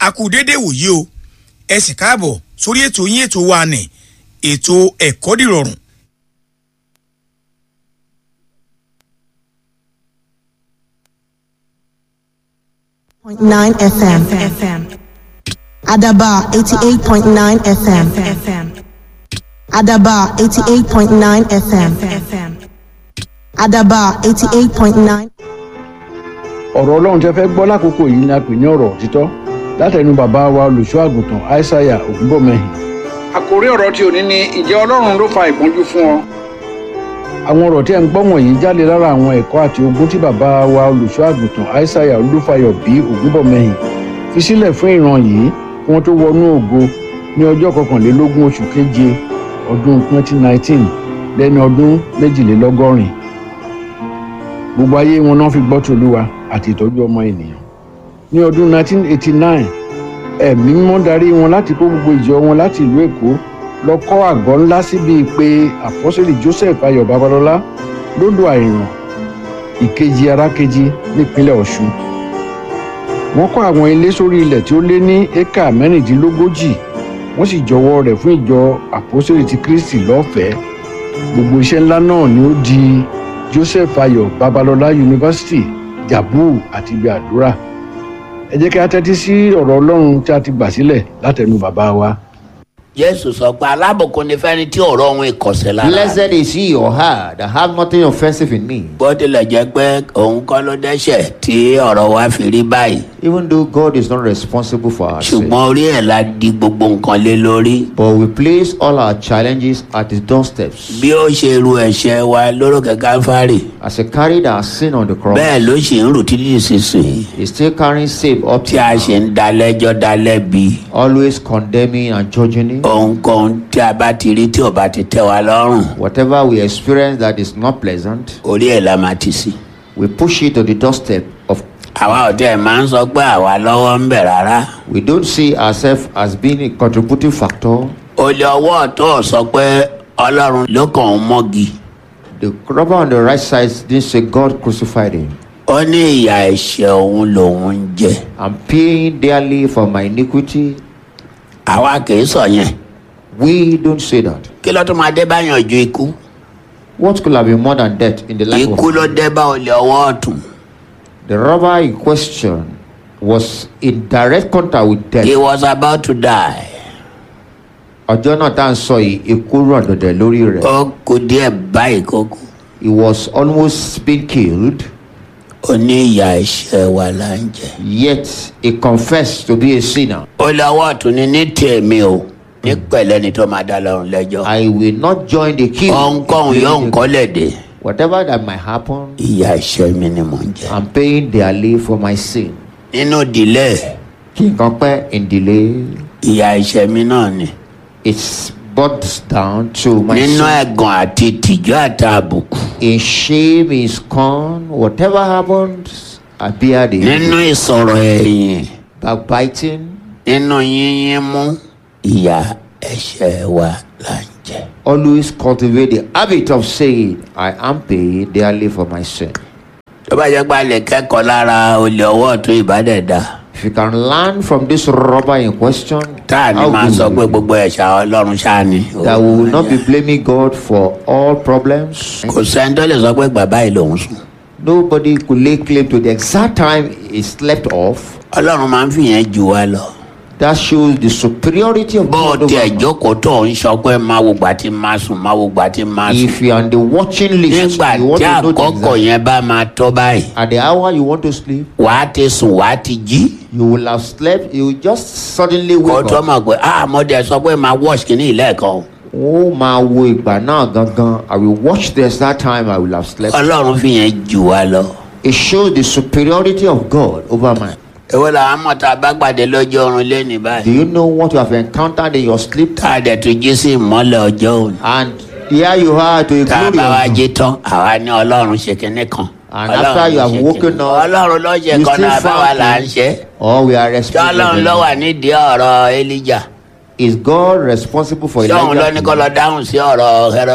a kú déédé wòyí o ẹ sì káàbọ̀ sórí ètò yín ètò wa nì ètò ẹ̀kọ́ dìrọ̀rùn. Point nine FM. Adaba eighty eight point nine FM. Adaba eighty eight point nine FM. Adaba eighty eight point nine. ọ̀rọ̀ ọlọ́run tẹ́ fẹ́ gbọ́ lákòókò yìí ni a pè ní ọ̀rọ̀ òtítọ́ látẹnu bàbá wa olùṣọ́ àgùntàn aishaiya ògúnbọ̀mẹ́hìn. àkòrí ọ̀rọ̀ tí ò ní ní ìjẹ́ ọlọ́run ló fa ìpọ́njú fún ọ. àwọn ọ̀rọ̀ tí ẹ̀ ń gbọ́ wọ̀nyí jáde lára àwọn ẹ̀kọ́ àti ogun tí bàbá wa olùṣọ́ àgùntàn aishaiya olúfayọ bí ògúnbọ̀mẹ́hìn fi sílẹ̀ fún ìran yìí kí wọ́n tó wọnú ògo ní ọjọ́ kọkànlélógún oṣù keje ọdún 2019 lẹ́ni ọdún méjìlélọ́gọ́rin gbogbo ayé wọn náà fi gbọ́ tòlúwa àti ìtọ́jú ọmọ ènìyàn ní ọdún 1989 ẹ̀mí mímọ́ darí wọn láti kó gbogbo ìjọ wọn láti ìlú èkó lọ kọ́ àgọ́ ńlá síbi pé àpọ́sẹ̀lì joseph ayọ̀ babalọ́lá lódò àìràn ìkejì arákejì nípínlẹ̀ ọ̀ṣun wọ́n kọ́ àwọn ilé sórí ilẹ̀ tí ó lé ní éka mẹ́rìndínlógójì wọ́n sì jọwọ́ rẹ̀ fún ìjọ àpọ́sẹ̀lì ti kristi lọ́fẹ̀ẹ́ gbogbo iṣẹ́ ńlá náà ni ó di joseph ayọ̀ babalọ́lá yunifásitì jabu àti ibi àdúrà ẹ jẹ́ kí a tẹ́tí sí ọ̀rọ̀ ọlọ́run tí a ti gbà sílẹ̀ látẹnu bàbá wa. jésù sọ pé alábùkún ni fẹ́ni tí ọ̀rọ̀ òun ìkọ̀sẹ̀ lára. Blessed is he or her that have nothing offensive in me. bó tilẹ̀ jẹ́ pé òun kọ́ ló dẹ́ṣẹ̀ tí ọ̀rọ̀ wa fi rí báyìí. Even though God is not responsible for our sin. ṣùgbọ́n orí ẹ̀ la di gbogbo nǹkan lé lórí. But we place all our challenges at his doorsteps. bí ó ṣe ru ẹ̀ṣẹ̀ wa lórókè káfárì As he carried our sin on the cross, bẹ́ẹ̀ ló ṣì ń rù títí ìsinsìnyí. he's still carrying same up tí to a now, ṣe ń dalẹ́jọ́ dalẹ́bi. always condemning and judging him. ohunkóhun tí a bá ti rí tí ò bá ti tẹ́ wa lọ́rùn Whatever we experience that is not pleasant, orí ẹ̀ la máa ti sí. we push it to the doorstep of. àwa ò tẹ́ ẹ̀ máa ń sọ pé àwa lọ́wọ́ ń bẹ̀ rárá. We don't see ourselves as being a contributing factor. olè ọwọ́ ọ̀tọ̀ sọ pé ọlọ́run ló kàn ń mọ́gi. The robber on the right side didn't say God crucified him. ó ní ìyà ẹ̀ṣẹ̀ òun lòun ń jẹ. I'm paying dearly for my iniquity. àwa kì í sọ yẹn. We don't say that. kí ló tún máa dé báyàn ju ikú. What could have been more than death in the life ikú of ló dé bá olè ọwọ́ ọ̀tún. the robber in question was in direct contact with he death. was about to die. ọjọ́ náà tá à ń sọ yìí ikú ràn dọ̀dẹ̀ lórí rẹ̀. ó kù díẹ̀ báyìí kó kú. he was almost being killed ó ní ìyà ẹ̀ṣẹ̀ wa là ń jẹ. yet he confessed to be a sinner. olè ọwọ́ ọ̀tún ni ní tèmi o ní pẹ̀lẹ́ ni tó máa dá lọ́rùn lẹ́jọ́. I will not join the king. ohunkóhun yóò ń kọ́lẹ̀ dé. Whatever that might happen, ìyà ẹ̀ṣẹ̀ mi ni mò ń jẹ. I'm paying dearly for my sin. nínú ìdílé kí nǹkan pẹ́ in delay ìyà ẹ̀ṣẹ̀ mi náà ni. it boils down to my nínú sin. ẹ̀gàn àti ìtìjú àti àbùkù. in shame in scorn whatever happens I bear the nínú ìsọ̀rọ̀ ẹ̀yìn backbiting nínú yíyín mú ìyà ẹ̀ṣẹ̀ wa là ń jẹ. always cultivate the habit of saying I am paid dearly for my sin. tó bá jẹ́ pé a lè kẹ́kọ̀ọ́ lára olè ọwọ́ ọ̀tún ìbádẹ́ẹ̀dá If you can learn from this robber in question, tá a ní how máa good sọ will pé it be? gbogbo ẹ̀ṣẹ̀ ọlọ́run ṣáá ni. that we will not be blaming God for all problems. kò sẹ́ni tó lè sọ pé bàbá yìí lòún sùn. Nobody could lay claim to the exact time he slept off. ọlọ́run máa ń fìyẹn jù wá lọ. That shows the superiority of bó o God over tiẹ̀ man. jókòó tó ń sọ pé máa wo gbà tí máa sùn máa wo gbà tí máa sùn. If you are on the watching list, nígbà you want tí to know the àkókò exact, yẹn bá máa tó báyìí at the hour you want to sleep, wàá ti sùn wàá ti jí. you will have slept. You will just suddenly kó wake tó up. mọ̀ pé ah mo dẹ̀ sọ pé máa wash kìíní ìlẹ́ẹ̀kan o. ó máa wo ìgbà náà gangan I will watch this that time I will have slept. ọlọ́run fìyẹn jù wá lọ. It shows the superiority of God over man. èwo làwọn mọ̀ tá a bá gbàdé lọ́jọ́ oorun lẹ́nìí Do báyìí. you know what you have encountered in your sleep? tá a dẹ̀ tún jí sí ìmọ́lẹ̀ ọjọ́ òní. And here you are to a tá a glory bá wa of jí tán àwa ní ọlọ́run ṣe kinní kan. And Ọlọ́run after you have ṣe woken kinní. up, ọlọ́run ló ṣe you kan still náà báwa found là ń him. ṣe. or we are ṣé ọlọ́run responsible. ló wà nídìí ọ̀rọ̀ elijah. Is God responsible for ṣé òun ló ní kó Elijah? lọ dáhùn sí ọ̀rọ̀ Hẹ́rọ́dù.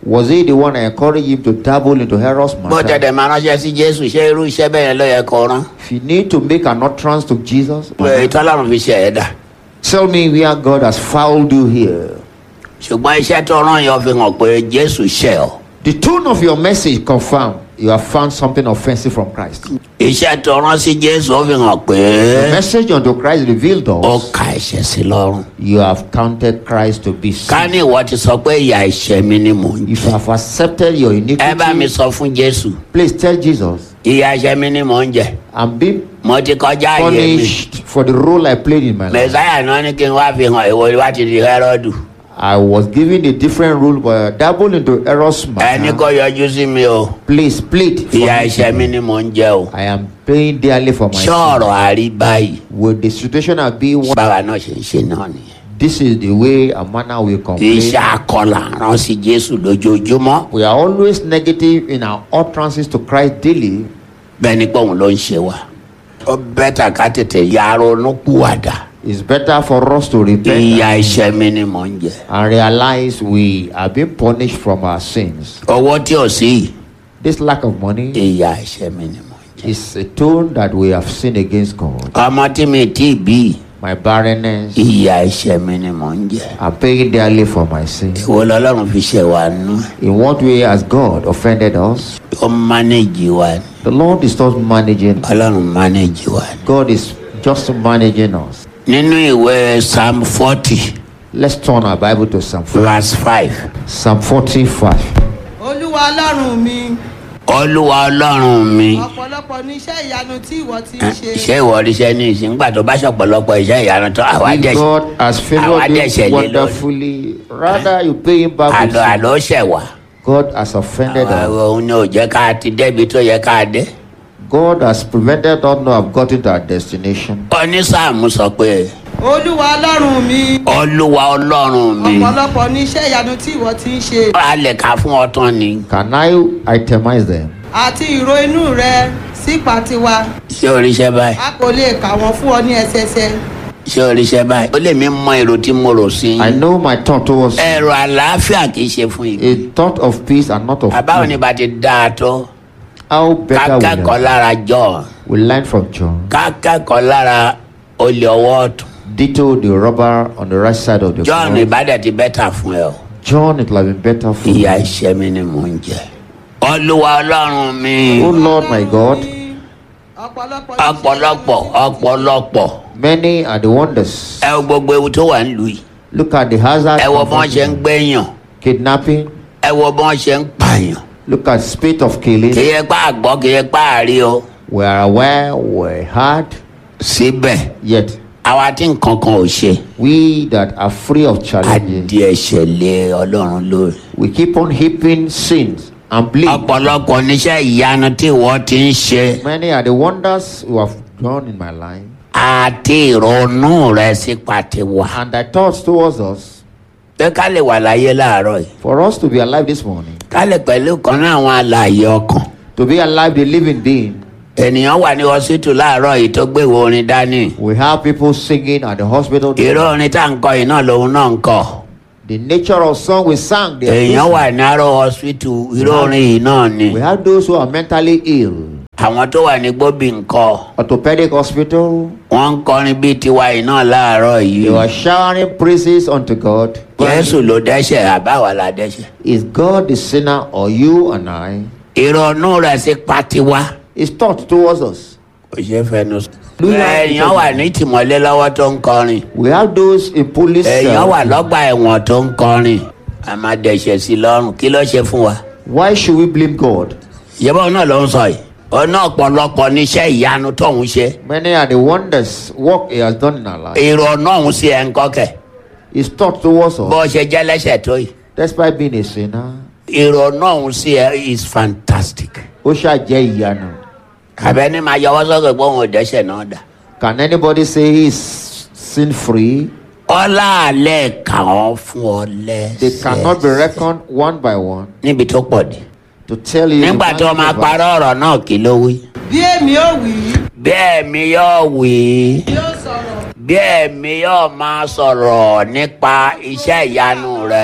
Was he the one that encouraged him to dabble into Herod's bó matter? tẹ̀dẹ̀ máa ránṣẹ́ sí jésù ṣé irú iṣẹ́ bẹ́ẹ̀ yẹn ló yẹ kó rán If you need to make an utterance to Jesus, pé ìtọ́lọ́run fi ṣe ẹ̀dá tell me where God has fouled you here. ṣùgbọ́n iṣẹ́ tó rán yẹn fi hàn pé jésù ṣẹ̀ ọ́ The tone of your message confirm you have found something offensive from Christ. iṣẹ́ tó rán sí jésù ó fi hàn The pé message unto Christ revealed ó us ka ẹ̀ṣẹ̀ sí lọ́rùn you have counted Christ to be ká sin. ní ìwọ ti sọ pé ìyà ẹ̀ṣẹ̀ mi ni mò ń If you jẹ have accepted your ẹ bá mi iniquity, sọ fún jésù please tell Jesus, ìyà ẹ̀ṣẹ̀ mi ni mò ń jẹ I'm being mo ti kọjá àyè mi punished for the role I played in my life. mẹsáyà náà ní kí n wá fi hàn ìwọ wá ti di hẹ́rọ́dù I was given a different role, but I dabbled into Eros ẹni kò matter. yọjú sí mi o Please plead for ìyà me. ẹ̀ṣẹ̀ mi ni mò ń jẹ o I am paying dearly for my sin. ṣọ́ọ̀rọ̀ àrí báyìí Will the situation have been one? báwa náà ṣe ń ṣe náà nìyẹn This is the way a manner will complain. iṣẹ́ akọlà rán sí jésù lójoojúmọ́ We are always negative in our utterances to Christ daily. bẹ́ẹ̀ ni pé òun ló ń ṣe wa ó bẹ́tà ká tètè ya ronú kúwàdà It's better for us to repent ìyà ẹ̀ṣẹ̀ mi ni mò ń jẹ and realize we are being punished from our sins. owó tí ò sí yìí This lack of money ìyà ẹ̀ṣẹ̀ mi ni mò ń jẹ is a tone that we have sinned against God. ọmọ tí mi tí bí My barrenness, ìyà ẹ̀ṣẹ̀ mi ni mò ń jẹ I'm paying dearly for my sins. ìwọ lọ́lọ́run fi ṣe wa nú In what way has God offended us? ó mánéjì wa ni The Lord is not managing. ọlọ́run mánéjì wa ni. God is just managing us. nínú ìwé psalm forty Let's turn our Bible to Psalm 4. verse five Psalm 45. olúwa ọlọ́run mi olúwa ọlọ́run mi ọ̀pọ̀lọpọ̀ ní iṣẹ́ ìyanu tí ìwọ ti ń ṣe ṣé ìwọ ríṣẹ́ ní ìsìn nígbà tó bá ṣọ̀pọ̀lọpọ̀ iṣẹ́ ìyanu tó àwa If dẹ̀ God has Àwa favored dẹ̀ṣẹ̀ you lé lórí. wonderfully, rather you pay him back with àlọ́ sin. àlọ́ ṣẹ̀ wá God has offended us. òun ni ò jẹ́ ká ti débi tó yẹ ká dé. God has prevented us not have gotten to our destination. onísàmù sọ pé olúwa ọlọ́run mi olúwa ọlọ́run mi ọ̀pọ̀lọpọ̀ ní iṣẹ́ ìyanu tí ìwọ ti ń ṣe a lè ka fún ọ tán ni Can I itemize them? àti ìró inú rẹ sípa tiwa ṣé oríṣẹ́ báyìí a kò lè kà wọ́n fún ọ ní ẹsẹsẹ ṣé oríṣẹ́ báyìí ó lè mí mọ èrò tí mo rò sí I i know my thought towards you, ẹ̀rọ àlàáfíà kì í ṣe fún ìgbà a thought of peace and not of àbáwọn ní evil. bá ti dáa tó How better we kákẹ́kọ̀ọ́ learn. lára john We learn from John. kákẹ́kọ̀ọ́ lára olè ọwọ́ ọ̀tún Ditto the robber on the right side of the john cross. ìbádẹ́ ti bẹ́tà fún ẹ o John, it will have been better for ìyà you. ìṣẹ́ mi ni mò ń jẹ olúwa ọlọ́run mi Oh Lord my God, ọ̀pọ̀lọpọ̀ ní iṣẹ́ ọ̀pọ̀lọpọ̀ ọ̀pọ̀lọpọ̀ many are the wonders. ẹ wo gbogbo ewu tó wà nílùú yìí Look at the hazard. ẹ wo of bí wọ́n ṣe ń gbẹ̀yàn kidnapping. ẹ wo bí wọ́n ṣe ń pààyàn Look at spate of killing. kì í yẹ pa àgbọ̀ kì í yẹ pa àrí o We are aware, we heard, síbẹ̀ yet àwa tí nǹkan kan ò ṣe we that are free of challenges, adìẹ ẹ̀ṣẹ̀ lé ọlọ́run lórí. we keep on heaping sins and bleed. ọ̀pọ̀lọpọ̀ níṣẹ́ ìyanu tí wọ́n ti ń ṣe Many are the wonders you have done in my life, àti ìrònú rẹ̀ sí pàtiwà. and thy thoughts towards us. pé ká lè wà láyé láàárọ̀ yìí For us to be alive this morning, ká lè pẹ̀lú kan náà àwọn alààyè ọkàn. to be alive, the living being, ènìyàn wà ní ọsítù láàárọ̀ yìí tó gbéwò orin dání. we have people singing at the hospital. ìró orin tá à ń kọ yìí náà lòun náà ń kọ. The nature of song we sang, they are èèyàn listening. wà ní arọ ọsítù ìró orin yìí náà ni. we have those who are mentally ill. àwọn tó wà ní gbóbi ńkọ Orthopedic hospital, wọ́n ń kọrin bíi tiwa yìí náà láàárọ̀ they yìí. were showering praises unto God. jésù ló dẹ́ṣẹ̀ àbáwá la dẹ́ṣẹ̀. Is God the sinner or you and I? ìrònú rẹ̀ sí pàtiwá. His thought towards us. kò ṣe é fẹnu sọ. èèyàn wà ní tìmọ́lé lọ́wọ́ tó ń kọrin. We have those in police èèyàn wà cells. lọ́gbà ẹ̀wọ̀n tó ń kọrin. a máa dẹ̀ṣẹ̀ sí i lọ́rùn kí ló ṣe fún wa. Why should we blame God? ìyẹ́bọ̀ náà ló ń sọ yìí. ọ̀nà ọ̀pọ̀lọpọ̀ níṣẹ́ ìyanu tóun ṣe. Many are the wonders work He has done in our life. ìrònú ọ̀hún sí ẹ̀ ń kọ́kẹ́. His thought towards bó us, ṣe jẹ́ lẹ́sẹ̀ tó yìí. despite being a sinner, ìrònú ọ̀hún sí ẹ̀ is fantastic. ó ṣàjẹ́ ìyanu. àbẹ́ni máa yọwọ́ sọ́kè pé òun ò dẹ́ṣẹ̀ náà dà. Can anybody say he is sin free? ọlá àlẹ́ kà ọ́ fún ọ They cannot be lẹ́sẹ̀. reckoned one by one níbi tó pọ̀ dé. to tell you. nígbà the tó máa magnitude of- parọ́ ọ̀rọ̀ náà kí ló wí. bí èmi ò wí bẹ́ẹ̀ mi yóò wí yóò sọ̀rọ̀ bẹ́ẹ̀ mi yóò máa sọ̀rọ̀ nípa iṣẹ́ ìyanu rẹ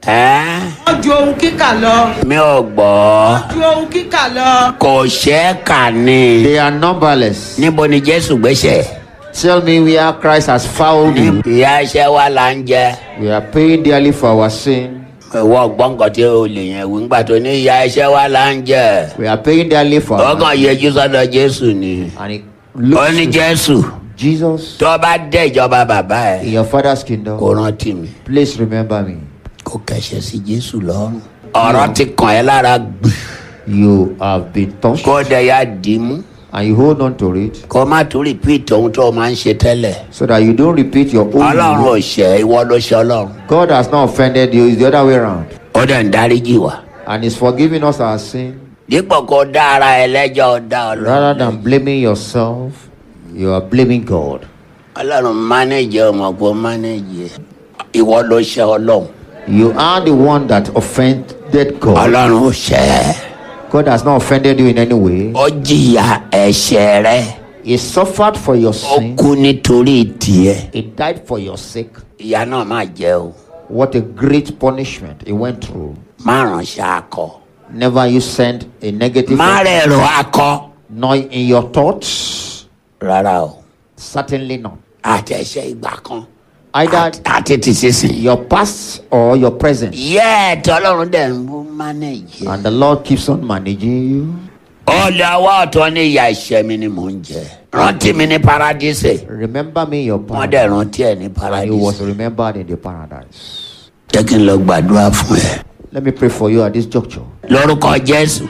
ẹ́ wọ́n ju ohun kíkà lọ. mi ò gbọ́ ju ohun kíkà lọ. kò ṣeé kà ní. They are numberless. níbo ni jésù gbéṣẹ́. Tell me where Christ has found you. ìyá iṣẹ́ wa là ń jẹ. We are paying dearly for our sin. ìwọ gbọ́ nǹkan tí o lè yẹn wí ńgbà tó ní ìyá iṣẹ́ wa là ń jẹ. We are paying dearly for our ọkàn yẹjú sọ́dọ̀ jésù ni. And it ó looks ní to jésù Jesus tó bá dé ìjọba bàbá in ẹ̀ your father's kò kingdom. rántí mi. Please remember me. kò kẹsẹ̀ sí jésù lọ́rùn. ọ̀rọ̀ ti kàn ẹ́ lára gbì. You have been touched kó dẹ̀ ya dì í mú. and you hold on to it kó má tún repeat ohun tó o máa ń ṣe tẹ́lẹ̀. so that you don't repeat your own. ọlọ́run ò mistake. ṣẹ̀ ìwọ ló ṣe ọlọ́run. God has not offended you, it's the other way around. ó dẹ̀ ń dáríjì wá. And He's forgiving us our sin. dípò kó dá ara ẹ lẹ́jọ́ ó dá Rather ọlọ́run. than blaming yourself, you are blaming God. ọlọ́run mánéjì ọmọ kó mánéjì ẹ. ìwọ ló ṣe ọlọ́run. You are the one that offended God. ọlọ́run ò ṣẹ̀ ẹ́. God has not offended you in any way. ó jìyà ẹ̀ṣẹ̀ rẹ. He suffered for your ó sin. kú nítorí tiẹ̀. He died for your sake. ìyá náà máa jẹ́ o. What a great punishment he went through. má ránṣẹ́ akọ. Never you send a negative má rẹ̀ rọ akọ. nor in your thoughts. rárá o. Certainly not. àtẹ̀ṣe ìgbà kan. Either àti ti sísìn. your past or your present. yẹ́ẹ̀ tọ́lọ́run dẹ̀ ń bú mánéjì. And the Lord keeps on managing you. olè ọwọ́ ọ̀tọ́ ní ìyá ìṣẹ́ mi ni mò ń jẹ. rántí mi ní paradíṣe. Remember me in your wọ́n dẹ̀ paradise. rántí ẹ̀ ní And you was paradíṣe. remembered in the paradise. jẹ́ kí n lọ gbàdúrà fún ẹ. Let me pray for you at this juncture. lórúkọ jésù.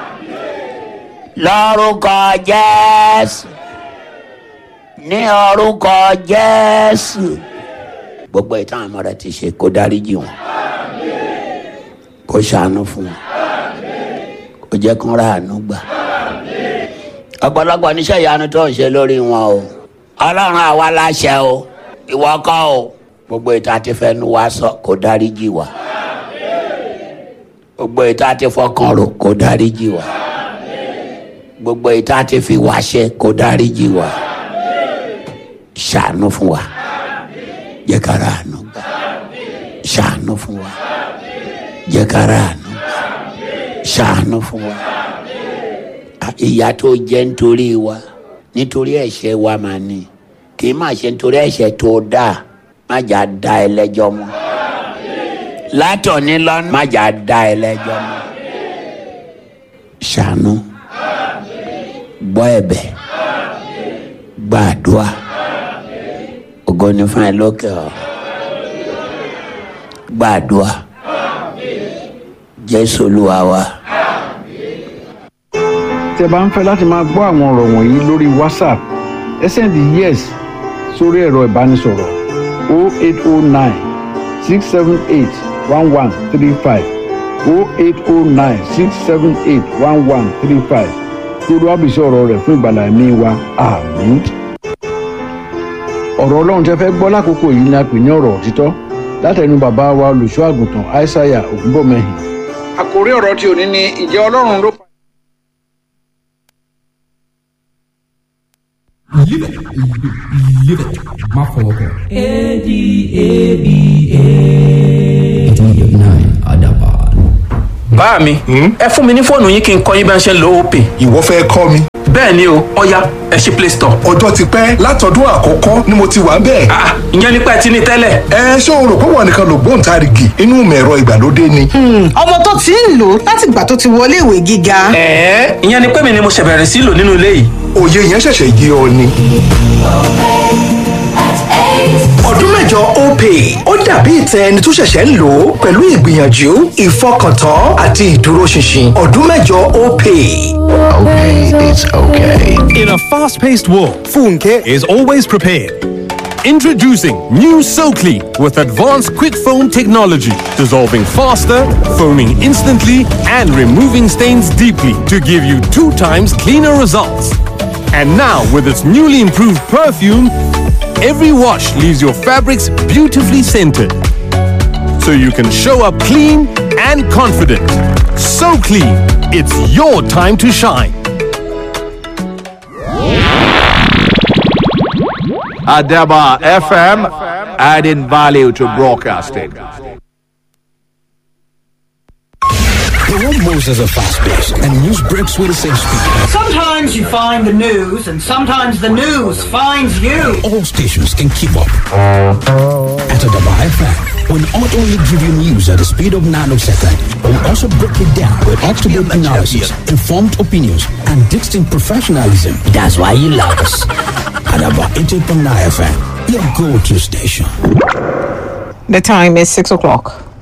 lórúkọ jésù. ní orúkọ jésù. gbogbo ìtàn àmọ́ rẹ ti ṣe kó dáríjì wọn. kó ṣàánú fún wọn. kó jẹ́ kó ra àánú gbà. ọ̀pọ̀lọpọ̀ níṣẹ́ ìyanu tó ń ṣe lórí wọn o. ọlọ́run àwa láṣẹ o. ìwọ kọ́ o. gbogbo ìtàn àti fẹnu wa sọ kó dáríjì wa gbogbo ìta ti fọkàn rò kó dáríjì wá gbogbo ìta ti fi wá ṣe kó dáríjì wá ṣàánú fún wa jẹ́ ká ra àánú gbà ṣàánú fún wa jẹ́ ká ra àánú gbà ṣàánú fún wa À, ìyà tó jẹ́ nítorí wa nítorí ẹ̀ṣẹ̀ wa máa ní kì í má ṣe nítorí ẹ̀ṣẹ̀ tó dáa má jà dá ẹlẹ́jọ́ mọ́ látọ̀ní lọ́nà má jà dá ẹlẹ́jọ́ mọ́ ṣàánú gbọ́ ẹ̀bẹ̀ gbàdúrà ògo ni fún ẹ lókè ọ gbàdúrà jésù olúwa wa. tẹ́ bá ń fẹ́ láti máa gbọ́ àwọn ọ̀rọ̀ wọ̀nyí lórí whatsapp ẹ sẹ́ndì yes sórí ẹ̀rọ ìbánisọ̀rọ̀ 0809 678 1135 0809 678 1135 lórí wàbísí ọ̀rọ̀ rẹ̀ fún ìgbàlá ẹ̀mí wa àmín. ọ̀rọ̀ ọlọ́run tẹ́ fẹ́ gbọ́ lákòókò yìí ni a pè ní ọ̀rọ̀ òtítọ́ látẹnu bàbá wa olùṣọ́ àgùntàn aishaiya ògúnbọ̀mẹ́hìn. àkòrí ọ̀rọ̀ tí ò ní ni ìjẹ́ ọlọ́run ló fa. Live it. Live it. Má fọwọ́ kàn. A-D-A-B-A. Adaban. bá mi ẹ fún mi ní fóònù yín kí n kọ́ yín bá ń ṣe ń lo opay ìwọ fẹ́ kọ́ mi. bẹ́ẹ̀ ni o ọ̀ya ẹ ṣí play store. ọjọ́ ti pẹ́ látọdún àkọ́kọ́ ni mo ti wà ń bẹ̀. Ah, ìyẹn nípa ẹ ti ní tẹ́lẹ̀. ẹ ṣé o rò pé wọn nìkan ló gbóǹtarìgì inú mẹ̀rọ ìgbàlódé ni. ọmọ tó ti ń lò láti ìgbà tó ti wọlé ìwé gíga. ẹ̀ẹ́ ìyẹn ni pé mi ni mo ṣẹ̀ bẹ̀rẹ̀ sí lò nínú ilé yìí. òye yẹn ṣẹ̀ṣẹ̀ yé ọ ni. ọdún mẹ́jọ opay ó dàbí ìtẹ ẹni tó ṣẹ̀ṣẹ̀ ń lò ó pẹ̀lú ìgbìyànjú ìfọkàntán àti ìdúróṣinṣin ọdún mẹ́jọ opay. Okay, it's okay. In a fast paced world, Funke is always prepared. Introducing new SoClean with advanced quick foam technology, dissolving faster, foaming instantly, and removing stains deeply to give you two times cleaner results. And now, with its newly improved perfume, every wash leaves your fabrics beautifully scented. So you can show up clean and confident. So clean, it's your time to shine. Adaba FM, adding value to broadcasting. process are fast-paced, and news breaks with the same speed. Sometimes you find the news, and sometimes the news finds you. All stations can keep up. At Adaba FM, we not only give you news at the speed of nanosecond, but we also break it down with up-to-date analysis, informed opinions, and distinct professionalism. That's why you love us. Adaba 88.9 FM, your go-to station. The time is 6 o'clock.